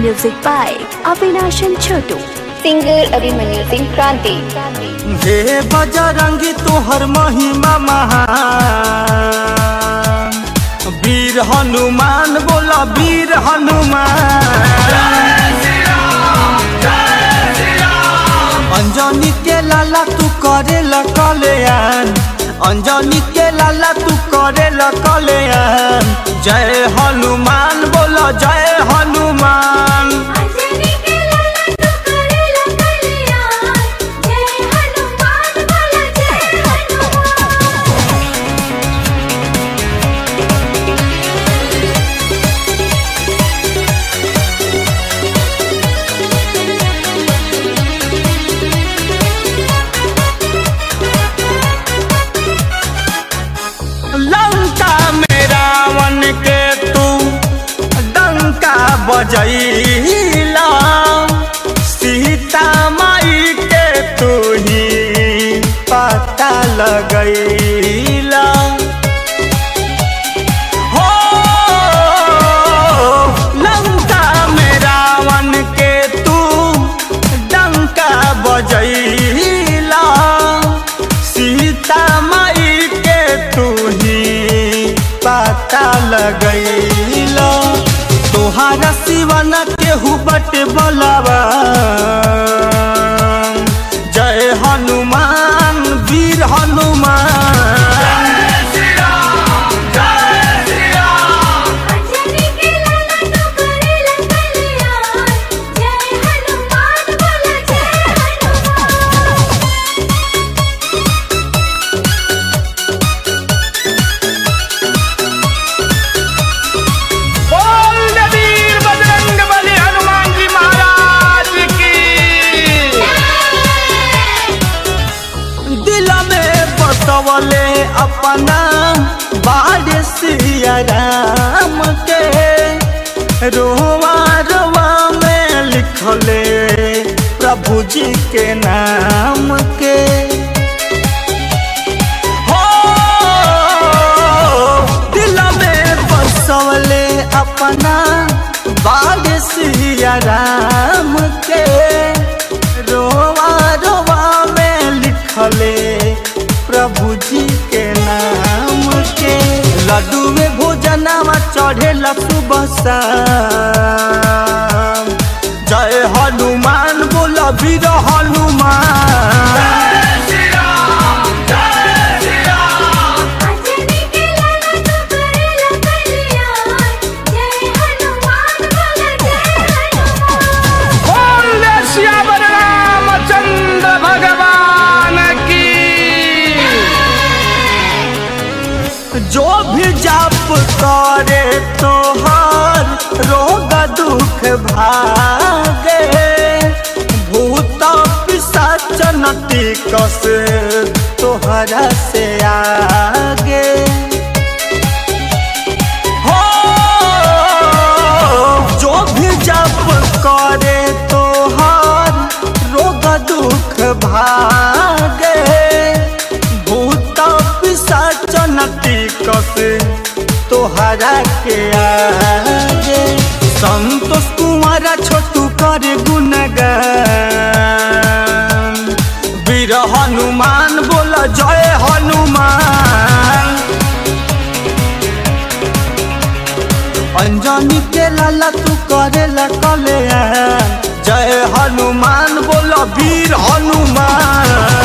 Music by Avinash and Chotu. Singer Abhimanyu Singh Kranti हे बजरंगी तोहर महिमा महान वीर हनुमान बोला वीर हनुमान अंजनी के लाला तू करे कल्याण अंजनी के लाला तू करे कल्याण जय हनुमान बोला जय हनुमान अंजनी के लाला तू करेला कल्याण जय हनुमान बोला जय हनुमान लंका में रावण के तू डंका बजैला सीता माई के तू ही पता लगैला हो लंका में रावण के तू डंका बजैला सीता माई के तू ही पता लगैला तोहारा सिवन केहू बट बोलावा जय हनुमान वीर हनुमान अंजनी के लाला तू करेला कल्याण जय हनुमान बोला जय हनुमान बोल वीर बजरंग बली हनुमान जी महाराज की दिल में बसवले अपना बाड़ सिया राम के रोवा रोवा में लिखले प्रभु जी के नाम के हो दिल में बसवले अपना बाग सिया राम के रोवा रोवा में लिखले प्रभु जी के नाम के लड्डू में भोजनवा चढ़ेला सुबह शाम जय हनुमान बोल वीर हनुमान अंजनी के लाला तू करेला कल्याण जय हनुमान बोला जय हनुमान बोले श्यावर रामचंद्र भगवान की जो भी जाप करे तोहर रोग दुख भागे भूत पिशाच नटी कस तोहरा से आगे हो जो भी जप करे तोहर रोग दुख भागे भूत पिशाच नटी कस तोहरा के आगे संतोष कुमार छोटू करे गुणगान वीर हनुमान बोल जय हनुमान अंजनी के लाला तू करेला कल्याण जय हनुमान बोल वीर हनुमान